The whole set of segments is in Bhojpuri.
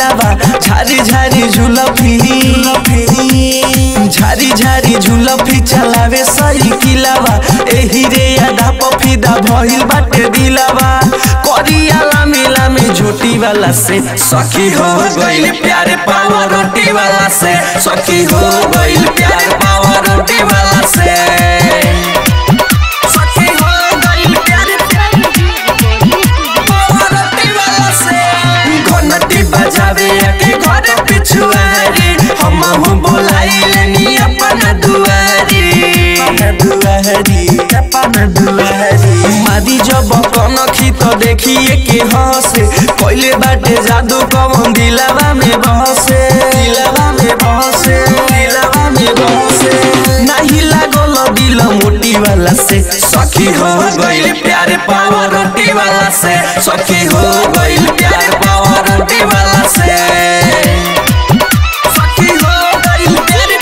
किलावा झारी झारी झुलफी झारी झारी झुलफी चलावे सही किलावा एही रे यादा पफिदा भइल बाटे दिलावा करिया लामी लामी झोटी वाला से सखी हो गइल प्यारे पावा रोटी वाला से सखी हो गइल प्यारे पावा रोटी वाला से सखी हो गइल प्यारे पावा रोटी वाला से घंटी बजावे के घर पिछुआरी हम हूँ बोलाइले नी अपन दुआरी दुआरी अपन दुआरी मादी जब कनखी तो देखिए के हंसे कोइले बाटे जादू कमन दिलावा में बहसे दिलावा में बहसे दिलावा में बहसे नहीं लागल दिल मोटी वाला से सखी हो गइल प्यारे पावा रोटी वाला से सखी हो गइल प्यारे पावा रोटी वाला से सखी हो गइल प्यारे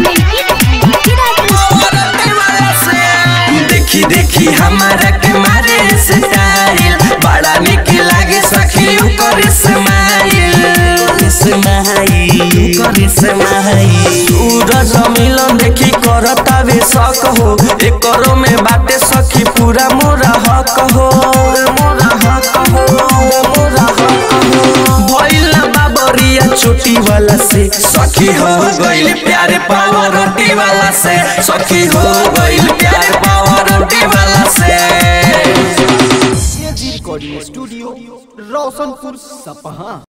पावा रोटी वाला से देखी देखी हमारा के मारे स्टाइल बड़ा निक लागे सखी ओकर स्माइल स्माइल ओकर स्माइल सूरज मिलन देखी करतावे शक हो एकरो में बाटे सखी पूरा मोरा हक हो मोरा हक हो मोरा हक हो भइल बाबरिया छोटी वाला से सखी हो गइल प्यारे पावा रोटी वाला से सखी हो गइल प्यारे पावा रोटी वाला से रिकॉर्डिंग स्टूडियो रोशनपुर सपहा